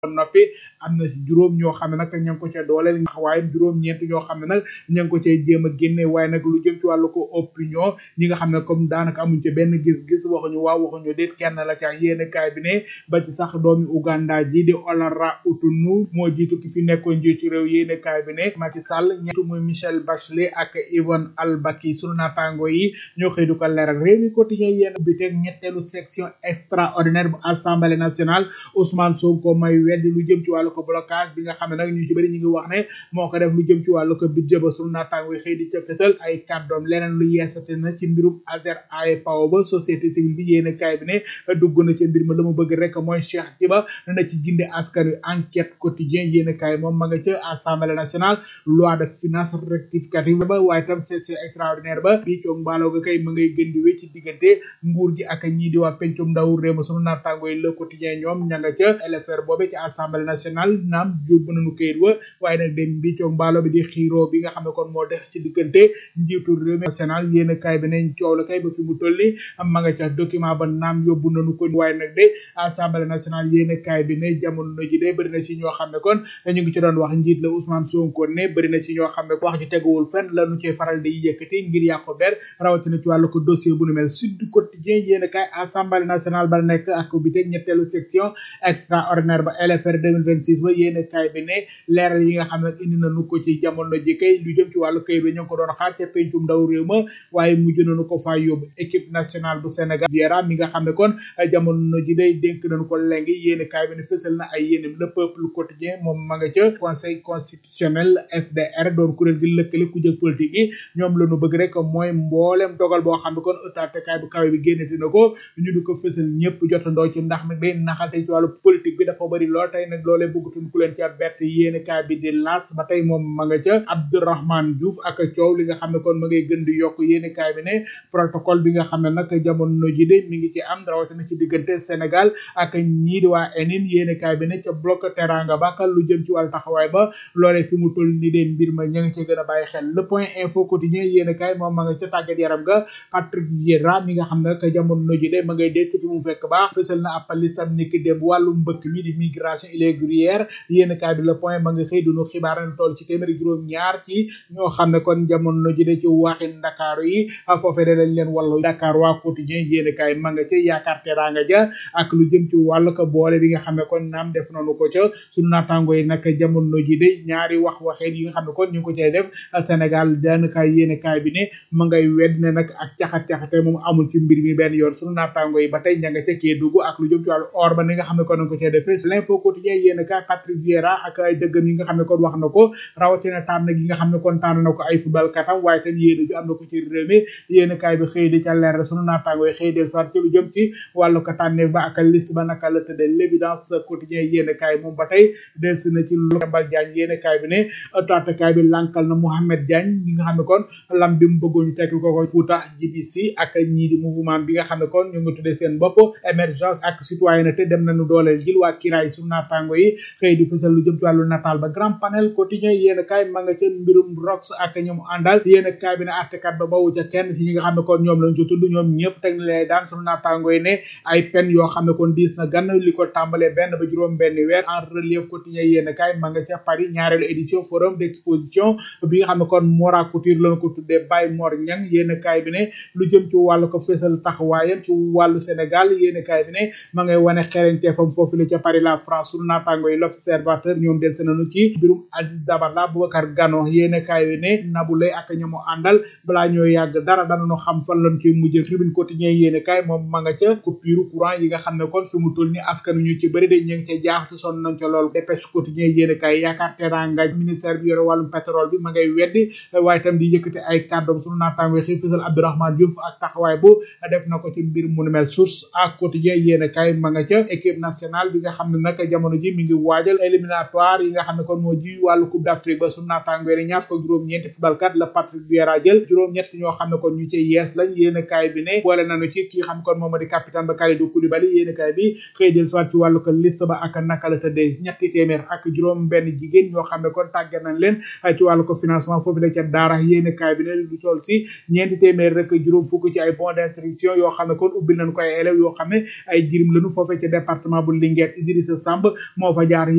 ba noppi am na juróom ñoo xam ne nag ña ngi ko ca dooleel ndax waaye juróom-ñeent ñoo xam ne nag ña ngi ko cay jéem a génne waaye nag lu jëm ci wàllu ko opinion ñi nga xam ne comme daanaka amuñ ci benn gis-gis waxuñu waaw waxuñu déet kenn la ca yéene kaay bi ne ba ci sax doomi Uganda ji di Olara Otunu moo jiitu ki fi nekkoon njiitu réew yéene kaay bi ne Macky Sall ñettu muy Michel Bachelet ak Yvonne Albaki sunu naataango yi ñoo xëy du ko leeral réew mi quotidien yéen bi teg ñetteelu section extraordinaire bu assemblée nationale Ousmane Sonko may weddi lu jëm ci wàllu ko blocage bi nga xam ne nag ñu ci bëri ñu ngi wax ne moo ko def lu jëm ci wàllu ko budget ba sunu naataango yi xëy di ca fësal ay kàddoom leneen lu yeesate na ci mbirum Azer AEPAO ba société civile bi yéene kaay bi ne dugg na ci mbir ma la mu bëgg rek mooy Cheikh Diba na ci ginde askan wi enquête quotidien yéene kaay moom ma nga ca assemblée nationale loi de finance rectificative ba waaye tam session extraordinaire ba bii coog mbaaloo ga kay ma ngay gën di wéy ci diggante nguur gi ak ñii di waa pencum ndaw réew ma sunu naataango yi le quotidien ñoom ña nga ca LFR boobe ci assemblée nationale naam yóbbu nañu këyit wa waaye nag dem bii coog mbaaloo bi di xiiroo bi nga xam ne kon moo def ci diggante njiitu réew mi national yéene kaay bi ne coow la kay ba fi mu toll ni ma nga ca document ba naam yóbbu nañu ko waaye nag de assemblée nationale yéene kaay bi ne jamono ji de bëri na ci ñoo xam ne kon ñu ngi ci doon wax njiit la Ousmane Sonko ne bëri na ci ñoo xam ne wax ju teguwul fenn la nu cee faral di yëkkati ngir yàqu der rawatina ci wàllu ko dossier bu nu mel Sud Quotidien yéene kaay assemblée nationale ba nekk ak bi teg ñetteelu section extraordinaire ba LFR 2026 ba yéene kaay bi ne leeral yi nga xam ne indi nañu ko ci jamono ji kay lu jëm ci wàllu kayit bi ñu ngi ko doon xaar ca pencum ndaw réew ma waaye mujj nañu ko faa yóbbu équipe nationale bu Sénégal Viera mi nga xam ne kon jamono ji day dénk nañu ko léegi yéene kaay bi ne fësal na ay yéenem le peuple quotidien moom ma nga ca conseil constitutionnel FDR doon kuréel gi lëkkale ku jëg politique yi ñoom la ñu bëgg rek mooy mboolem dogal boo xam ne kon ëttaatekaay bu kawe bi génnati na ko ñu di ko fësal ñëpp jotandoo ci ndax nag day naxalte ci wàllu politique bi dafa bëri lool tey nag loolee bëggatuñ ku leen ca bett yéene kaay bi di las ba tey moom ma nga ca Abdourahmane Diouf ak coow li nga xam ne kon ma ngay gën di yokk yéene kaay bi ne protocole bi nga xam ne nag jamono ji de mi ngi ci am rawatina ci diggante Sénégal ak ñii di waa enin yéene kaay bi ne ca bloc teranga ba lu jëm ci wàllu taxawaay ba loolee fi mu toll ni de mbir ma ña ngi ci gën a bàyyi xel le point info quotidien yéene kaay moom ma nga ca tàggat yaram ga Patrick Vieira mi nga xam ne que jamono ji de ma ngay denc fi mu fekk baax fësal na ab listam niki démb wàllu mbëkk mi di migration irrégulière yéene kaay bi le point ma nga xëy dunu xibaar na toll ci téeméeri juróom ñaar ci ñoo xam ne kon jamono ji de ci waxin Ndakaaru yi foofee de lañ leen wàllu Dakar waa quotidien yéene kaay ma nga ca yaakaar teraanga ja ak lu jëm ci wàllu ko boole bi nga xam ne kon naam def nañu ko ca suñu naataango yi nag jamono ji de ñaari wax waxeen yi nga xam ne kon ñu ngi ko cay def Sénégal daanaka yéene kaay bi ne ma ngay wedd ne nag ak caxat-caxate moom amul ci mbir mi benn yoon suñu naataango yi ba tey ña nga ca Kédougou ak lu jëm ci wàllu or ba ni nga xam ne kon nañ ko cay defee l'info quotidien yéene kaay Patrick Vieira ak ay dëggam yi nga xam ne kon wax na ko rawatina tànn gi nga xam ne kon tànn na ko ay football katam waaye tam yéene ju am na ko ci réew mi yéene kaay bi xëy di ca leer suñu naataango yi xëy del soit ci lu jëm ci wàllu ko tànneef ba ak liste ba naka la tëddee l'évidence quotidien yéene kaay moom ba tey delsi na ci lu Mbal Diagne yéene kaay bi ne taatakaay bi lankal na Mohamed Diagne ñi nga xam ne kon lam bi mu bëggoon ñu tekki ko ko Fouta GBC ak ñii di mouvement bi nga xam ne kon ñu ngi tuddee seen bopp émergence ak citoyenneté dem nañu dooleel jil waa kiraay su naataango yi xëy di fësal lu jëm ci wàllu nataal ba grand panel quotidien yéene kaay ma nga ca mbirum rox ak ñoom àndal yéene kaay bi ne artekat ba bawu ca kenn si ñi nga xam ne kon ñoom lañ ci tudd ñoom ñëpp teg na lay daan sunu naataango yi ne ay pen yoo xam ne kon diis na gan li ko tàmbalee benn ba juróom benn weer en relief quotidien yéene kaay ma nga ca Paris ñaareelu édition forum d'exposition bi nga xam ne kon Mora Couture lañ ko tuddee Baye Mor Ñang yéene kaay bi ne lu jëm ci wàllu ko fésal taxawaayam ci wàllu Sénégal yéene kaay bi ne ma ngay wane xereñteefam foofu la ca Paris la France sunu naataango yi l'observateur ñoom del se nañu ci mbirum Aziz Dabala Boubacar Gano yéene kaay bi ne Nabou Leye ak ñamu àndal balaa ñoo yàgg dara danañu xam fan lañ koy mujjee tribune quotidien yéene kaay moom ma nga ca coupure courant yi nga xam ne kon fi mu toll ni askan ñu ci bëri de ñu ngi ca jaaxtu sonn nañ ca lool dépêche quotidien yéene kaay yaakaar teranga ministère bi yore wàllum pétrole bi ma ngay weddi waaye itam di yëkkati ay kàddoom sunu naataango xëy fësal Abdourahmane Diouf ak taxawaay bu def na ko ci mbir mu nu mel source ak quotidien yéene kaay ma nga ca équipe nationale bi nga xam ne nag jamono ji mi ngi waajal éliminatoire yi nga xam ne kon moo ji wàllu coupe d'Afrique ba sunu naataango yi ñaar ko juróom-ñeenti footballkat la Patrick Vieira jël juróom-ñett ñoo xam ne kon ñu ci yees lañ yéene kaay bi ne boole nañu ci kii xam kon moom di capitaine ba Kalidou Koulibaly yéene kaay bi xëy del soit ci wàllu ko liste ba ak naka la tëddee ñetti téeméer ak juróom benn jigéen ñoo xam ne kon tàggat nañ leen ci wàllu ko financement foofu la ca daara yéene kaay bi ne lu toll si ñeenti téeméer rek juróom fukk ci ay bons d'instruction yoo xam ne kon ubbil nañ ko ay élèves yoo xam ne ay jirim lañu foofee ca département bu Linguère Idrissa Samb moo fa jaar